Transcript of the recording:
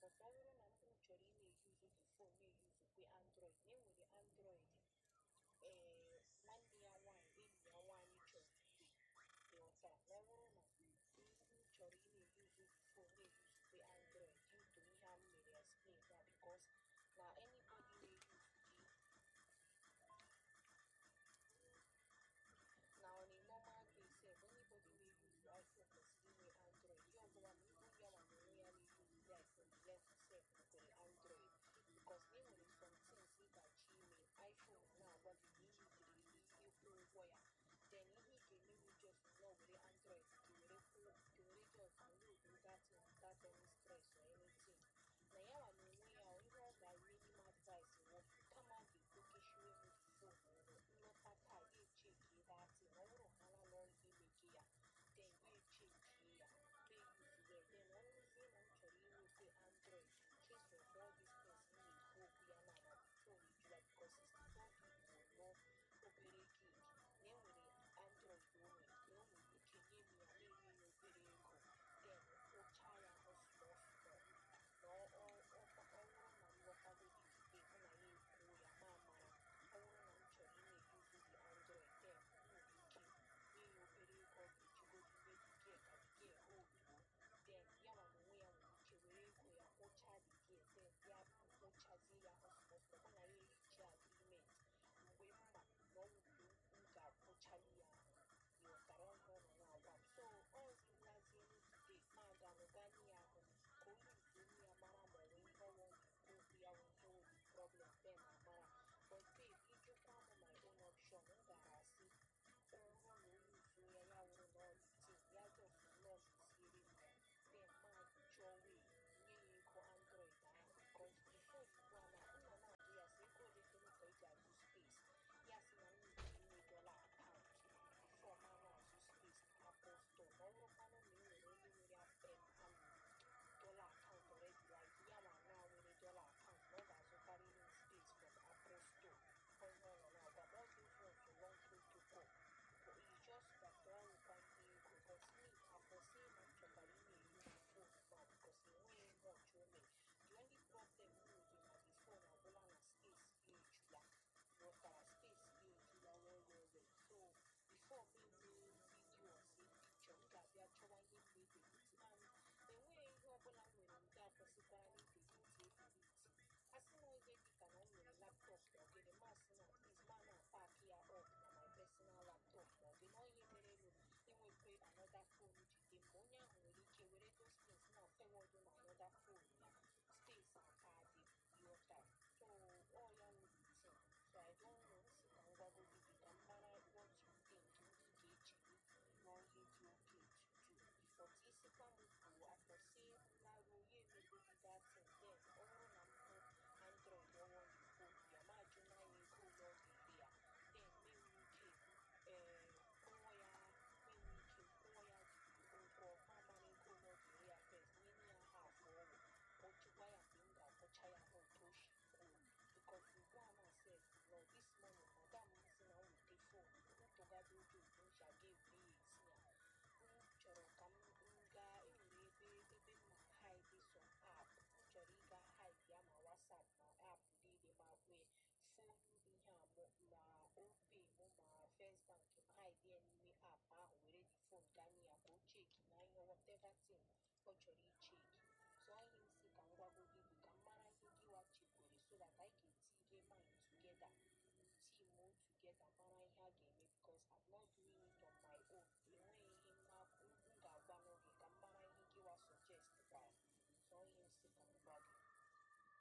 because ọ bụrụ na m chọrọ ị na-eyuzu the phone na-eyuzukwe android na enwere android ee nwanne ya nwaanyị enyi ya nwaanyị chọrọ igwe ịghọtara na ọ bụrụ na m chọrọ ị na-eyuzu the phone na-eyuzukwe android due to ihe a m mere explain ya because na anybody na-eyuzu the na on a normal day sef anybody wey use iphone kwesịrị inwe android ihe ọbụla ma ibu ya ma na onwe ya na-eyuzu the iphone the left sef nwekwere android because na enwere some things ị ga-achọ ime iphone na-agwa gị na iyuziri ihe ịkwụ ụgwọ ya then ihe ị ga-emewu just nọ were android gị were kwụọ gị were just load datin without any stress or anything na ya ma na onwe ya ihe ọ ga-really m advice wụ kama ga-ekpokeshiwe m phone nlọta taa ya echeki datin ọ bụrụ ha na nọ imeji ya then ya echeki ya na-eyuzuwe then ọ bụrụzie na m chọrọ inweta android case of all these things m na-ekwu okwu ya na na the phone ejula because 64 gig bụ nnọọ obere gig na enwere android o nwere na o nwere ike nye m ya na-enye ya obere ego then kwụcha ya ọsụọ ọsụọ na ọ bụrụ na m lọtagodi ikpe hụ na ya ekwuo ya ma mara ọ bụrụ na m chọrọ ị na-eyuzu the android then m nwere ike nye ya obere ego ọ ga-ejigodi mebigie ka bigie holduo then ya ma na onwe ya nwere ike were ego ya kwụchaa bigie then ya kwụchazie ya ọsụọsọ hụ na ya erichi agreement mgbe mma na ọ wụrụ m ga-akwụchali ya ịghọtara ọhụụ nọ na-agwa m so ọzi nlazie today ma aga mụgani ya ahụ ka onye nke onye ya mara ma ọ nwee ihe ọwụ okwu ya wụ ihe wụ problem then amara but babe ịjụkwa m my own option m gara asị ọ bụrụ na onye uzu ya ya wụrụ na ọlitin ya just nọọsụ siere m ya then ma chọọ wee nye ya ego android ahụ because before ugbu a na nna na-ajụ ya sị ego ole toro ka eji azụ space ya sị na nna iji inwe dọla akaụntụ before ha na-azụ space na apple store ma ọ bụrụkwanụ na e nwere onye nwere apem amụ dọla akaụntụ already like ya ma na nwere dọla akaụntụ na ọ ga-azụkarị ihe space from apple store onye ọ nọ na-agwa ma ọ dị front long protocol but e just that ọ nwekwa ihe ego but me akwụsị na m chọkwara ị na-eyi the phone now because enweghị much o mere the only problem m nwere na the phone agwụla na space ya ejula ghọtara space ya ejula well well well so before me mee vidio si pikchọ m ga-abịa chọwa ihe m na-edeliti and enweghị ihe ọbụla m nwere nke a kwesịkwara na ideliti edeliti a sị na ihe dịka na m nwere laptop ma ọ gịnị masị na is ma na paaki ya up na my personal laptop ma ọ dị na ihe mere elu inwekwe anoda phone jide ma onye ahụ nwere ike were those things na fewọdụ na anoda phone ya space aka dị yọta so ọ ya nwere tin so i don't know si ka m gwagodi gị ka m mara what you think ndị ga-echiri n'ohe dị oke tutu but isikwa m bụ akwụsị laruo ya emegodi datin then ọ bụrụ na m hụ android ọwọ igbo ya ma jụ na ya ego ole ọ ga-ere ya then menwe ike ee kwụọ ya menwe ike kwụọ ya ụgwọ mamara ego ole ọ ga-ere ya first nye ya ha afọ ọgwụ ọ jụkwa ya mgbe m ga-akwụcha ya ha otu o si kwuo because ugbu a na sef nọ this morning madam si na wete fon ntụgharị oge otu m si aga ebure ya esi ya m chọrọ ka m gaa enwere ebe ebe m na hide some app m chọrọ ịga hide ya ma whatsapp ma app niile ma kwe fonu ihe a mụ ma ope mụ ma first bank m hide ya n'ime app ahụ were the phone ganye ya ka o cheki na ihe whatever thing ọ chọrọ icheki so anyị m si ka m gwagodi gị ka m mara ihe gịwa chekwere so that anyị ga-eti ihe mind together team o together mara ihe a ga-eme because I'm not doing it on my own enweghị ihe m ga-agwa n'oge ka m mara ihe gịwa suggest gwara